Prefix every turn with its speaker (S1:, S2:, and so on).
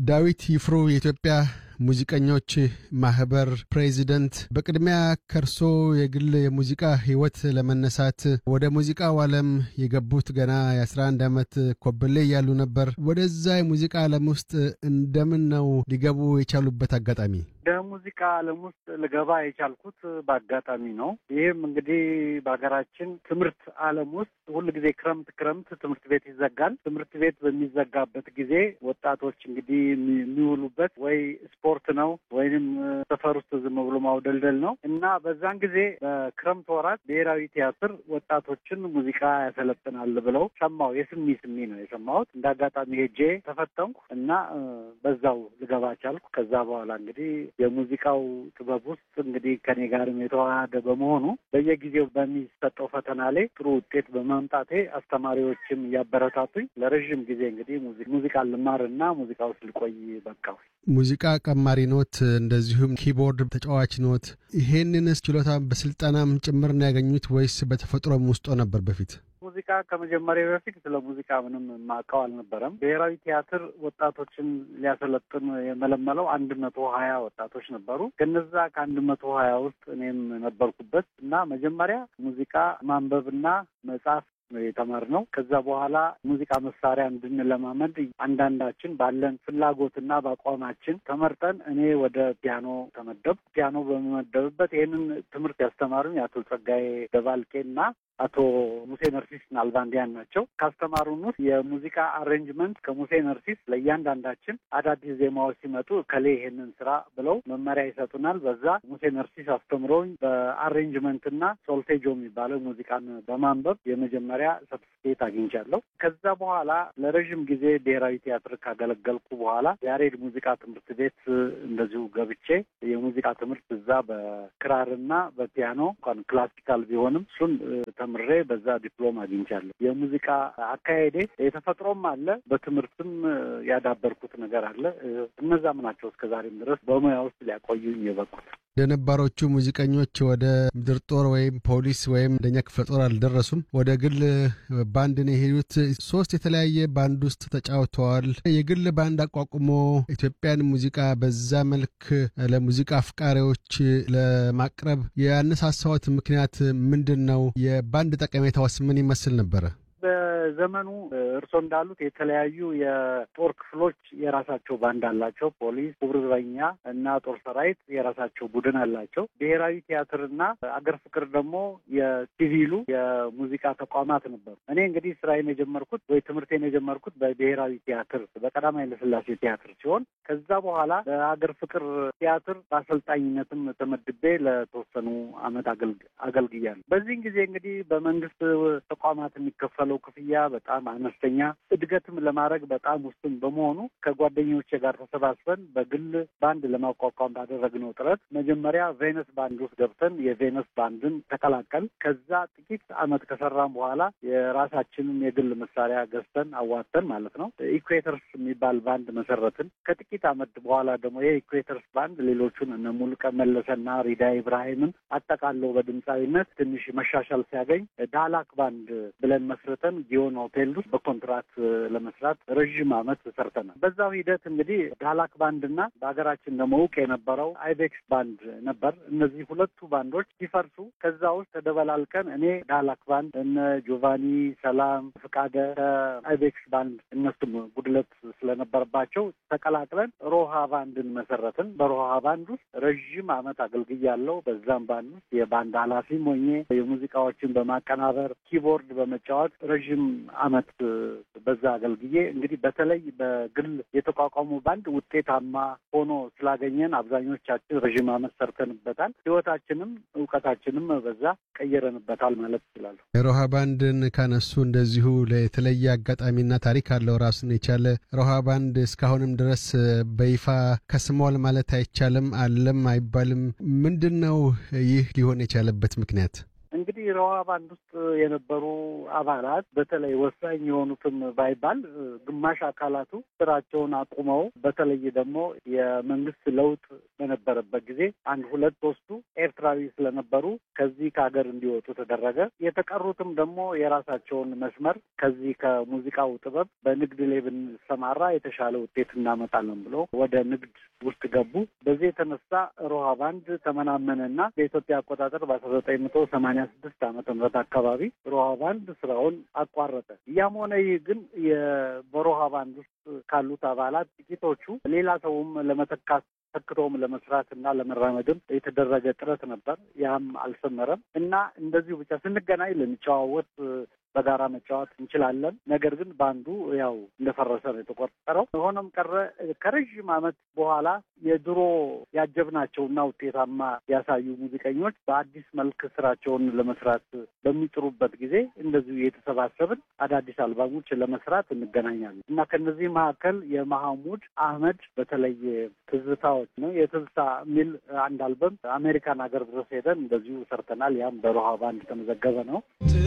S1: ዳዊት ይፍሩ የኢትዮጵያ ሙዚቀኞች ማህበር ፕሬዚደንት፣ በቅድሚያ ከርሶ የግል የሙዚቃ ህይወት ለመነሳት ወደ ሙዚቃው ዓለም የገቡት ገና የ11 ዓመት ኮብሌ እያሉ ነበር። ወደዛ የሙዚቃ ዓለም ውስጥ እንደምን ነው ሊገቡ የቻሉበት አጋጣሚ?
S2: ወደ ሙዚቃ ዓለም ውስጥ ልገባ የቻልኩት በአጋጣሚ ነው። ይህም እንግዲህ በሀገራችን ትምህርት ዓለም ውስጥ ሁል ጊዜ ክረምት ክረምት ትምህርት ቤት ይዘጋል። ትምህርት ቤት በሚዘጋበት ጊዜ ወጣቶች እንግዲህ የሚውሉበት ወይ ስፖርት ነው ወይንም ሰፈር ውስጥ ዝም ብሎ ማውደልደል ነው እና በዛን ጊዜ በክረምት ወራት ብሔራዊ ቲያትር ወጣቶችን ሙዚቃ ያሰለጥናል ብለው ሰማሁ። የስሚ ስሚ ነው የሰማሁት። እንደ አጋጣሚ ሄጄ ተፈተንኩ እና በዛው ልገባ ቻልኩ። ከዛ በኋላ እንግዲህ የሙዚቃው ጥበብ ውስጥ እንግዲህ ከኔ ጋርም የተዋሃደ በመሆኑ በየጊዜው በሚሰጠው ፈተና ላይ ጥሩ ውጤት በማምጣቴ አስተማሪዎችም እያበረታቱኝ ለረዥም ጊዜ እንግዲህ ሙዚቃ ልማርና ሙዚቃ ውስጥ ልቆይ በቃሁ።
S1: ሙዚቃ ቀማሪ ኖት፣ እንደዚሁም ኪቦርድ ተጫዋች ኖት። ይሄንንስ ችሎታ በስልጠናም ጭምር ነው ያገኙት ወይስ በተፈጥሮም ውስጦ ነበር በፊት?
S2: ሙዚቃ ከመጀመሪያ በፊት ስለ ሙዚቃ ምንም የማውቀው አልነበረም። ብሔራዊ ቲያትር ወጣቶችን ሊያሰለጥን የመለመለው አንድ መቶ ሀያ ወጣቶች ነበሩ። ከነዛ ከአንድ መቶ ሀያ ውስጥ እኔም ነበርኩበት እና መጀመሪያ ሙዚቃ ማንበብና መጻፍ የተማርነው ከዛ በኋላ ሙዚቃ መሳሪያ እንድንለማመድ አንዳንዳችን ባለን ፍላጎትና በአቋማችን ተመርጠን እኔ ወደ ፒያኖ ተመደብ ፒያኖ በመመደብበት ይህንን ትምህርት ያስተማሩኝ አቶ ጸጋዬ ደባልቄና አቶ ሙሴ ነርሲስ ናልባንዲያን ናቸው። ካስተማሩን ውስጥ የሙዚቃ አሬንጅመንት ከሙሴ ነርሲስ ለእያንዳንዳችን አዳዲስ ዜማዎች ሲመጡ ከሌ ይሄንን ስራ ብለው መመሪያ ይሰጡናል። በዛ ሙሴ ነርሲስ አስተምረውኝ በአሬንጅመንትና ሶልቴጆ የሚባለው ሙዚቃን በማንበብ የመጀመሪያ ሰርቲፊኬት አግኝቻለሁ። ከዛ በኋላ ለረዥም ጊዜ ብሔራዊ ቲያትር ካገለገልኩ በኋላ ያሬድ ሙዚቃ ትምህርት ቤት እንደዚሁ ገብቼ የሙዚቃ ትምህርት እዛ በክራርና በፒያኖ እንኳን ክላሲካል ቢሆንም እሱን ተምሬ በዛ ዲፕሎም አግኝቻለሁ። የሙዚቃ አካሄዴ የተፈጥሮም አለ፣ በትምህርትም ያዳበርኩት ነገር አለ። እነዛም ናቸው እስከዛሬም ድረስ በሙያ ውስጥ ሊያቆዩኝ የበቁት።
S1: ለነባሮቹ ሙዚቀኞች ወደ ምድር ጦር ወይም ፖሊስ ወይም አንደኛ ክፍለ ጦር አልደረሱም። ወደ ግል ባንድ ነው የሄዱት። ሶስት የተለያየ ባንድ ውስጥ ተጫውተዋል። የግል ባንድ አቋቁሞ ኢትዮጵያን ሙዚቃ በዛ መልክ ለሙዚቃ አፍቃሪዎች ለማቅረብ ያነሳሳዎት ምክንያት ምንድን ነው? የባንድ ጠቀሜታውስ ምን ይመስል ነበረ?
S2: በዘመኑ እርስዎ እንዳሉት የተለያዩ የጦር ክፍሎች የራሳቸው ባንድ አላቸው። ፖሊስ፣ ክቡር ዘበኛ እና ጦር ሰራዊት የራሳቸው ቡድን አላቸው። ብሔራዊ ቲያትርና አገር ፍቅር ደግሞ የሲቪሉ የሙዚቃ ተቋማት ነበሩ። እኔ እንግዲህ ስራዬን የጀመርኩት ወይ ትምህርቴን የጀመርኩት በብሔራዊ ቲያትር በቀዳማዊ ኃይለሥላሴ ቲያትር ሲሆን ከዛ በኋላ በአገር ፍቅር ቲያትር በአሰልጣኝነትም ተመድቤ ለተወሰኑ አመት አገልግያለሁ። በዚህን ጊዜ እንግዲህ በመንግስት ተቋማት የሚከፈለው ክፍያ በጣም አነስተኛ፣ እድገትም ለማድረግ በጣም ውስን በመሆኑ ከጓደኞቼ ጋር ተሰባስበን በግል ባንድ ለማቋቋም ባደረግነው ጥረት መጀመሪያ ቬነስ ባንድ ውስጥ ገብተን የቬነስ ባንድን ተቀላቀል። ከዛ ጥቂት አመት ከሰራን በኋላ የራሳችንን የግል መሳሪያ ገዝተን አዋተን ማለት ነው ኢኩዌተርስ የሚባል ባንድ መሰረትን። ከጥቂት አመት በኋላ ደግሞ ይሄ ኢኩዌተርስ ባንድ ሌሎቹን እነ ሙሉቀን መለሰና ሪዳ ኢብራሂምን አጠቃለው በድምፃዊነት ትንሽ መሻሻል ሲያገኝ ዳላክ ባንድ ብለን መስርተን ጊዮን ሆቴል ውስጥ በኮንትራት ለመስራት ረዥም አመት ሰርተናል። በዛው ሂደት እንግዲህ ዳላክ ባንድ እና በሀገራችን ደግሞ እውቅ የነበረው አይቤክስ ባንድ ነበር። እነዚህ ሁለቱ ባንዶች ሲፈርሱ ከዛ ውስጥ ተደበላልቀን እኔ ዳላክ ባንድ እነ ጆቫኒ ሰላም፣ ፍቃደ ከአይቤክስ ባንድ እነሱም ጉድለት ስለነበረባቸው ተቀላቅለን ሮሃ ባንድን መሰረትን። በሮሃ ባንድ ውስጥ ረዥም አመት አገልግያለሁ። በዛም ባንድ ውስጥ የባንድ ኃላፊም ሆኜ የሙዚቃዎችን በማቀናበር ኪቦርድ በመጫወት ረዥም አመት በዛ አገልግዬ እንግዲህ በተለይ በግል የተቋቋሙ ባንድ ውጤታማ ሆኖ ስላገኘን አብዛኞቻችን ረዥም አመት ሰርተንበታል። ህይወታችንም እውቀታችንም በዛ ቀየረንበታል ማለት ይችላለሁ።
S1: የሮሃ ባንድን ካነሱ እንደዚሁ ለተለየ አጋጣሚና ታሪክ አለው ራሱን የቻለ ሮሃ ባንድ እስካሁንም ድረስ በይፋ ከስሟል ማለት አይቻልም፣ አለም አይባልም። ምንድን ነው ይህ ሊሆን የቻለበት ምክንያት?
S2: እንግዲህ ሮሃ ባንድ ውስጥ የነበሩ አባላት በተለይ ወሳኝ የሆኑትም ባይባል ግማሽ አካላቱ ስራቸውን አቁመው በተለይ ደግሞ የመንግስት ለውጥ በነበረበት ጊዜ አንድ ሁለት ሶስቱ ኤርትራዊ ስለነበሩ ከዚህ ከሀገር እንዲወጡ ተደረገ። የተቀሩትም ደግሞ የራሳቸውን መስመር ከዚህ ከሙዚቃው ጥበብ በንግድ ላይ ብንሰማራ የተሻለ ውጤት እናመጣለን ብሎ ወደ ንግድ ውስጥ ገቡ። በዚህ የተነሳ ሮሃ ባንድ ተመናመነና በኢትዮጵያ አቆጣጠር በአስራ ዘጠኝ መቶ ሰማኒያ ስድስት ዓመተ ምህረት አካባቢ ሮሃ ባንድ ስራውን አቋረጠ። ያም ሆነ ይህ ግን በሮሃ ባንድ ውስጥ ካሉት አባላት ጥቂቶቹ ሌላ ሰውም ለመተካት ተክቶም ለመስራት እና ለመራመድም የተደረገ ጥረት ነበር። ያም አልሰመረም እና እንደዚሁ ብቻ ስንገናኝ ልንጨዋወት በጋራ መጫወት እንችላለን። ነገር ግን ባንዱ ያው እንደፈረሰ ነው የተቆጠረው። ሆኖም ቀረ ከረዥም ዓመት በኋላ የድሮ ያጀብናቸውና ውጤታማ ያሳዩ ሙዚቀኞች በአዲስ መልክ ስራቸውን ለመስራት በሚጥሩበት ጊዜ እንደዚሁ የተሰባሰብን አዳዲስ አልባሞች ለመስራት እንገናኛለን እና ከነዚህ መካከል የመሐሙድ አህመድ በተለይ ትዝታዎች ነው የትዝታ የሚል አንድ አልበም አሜሪካን ሀገር ድረስ ሄደን እንደዚሁ ሰርተናል። ያም በሮሃ ባንድ የተመዘገበ ነው።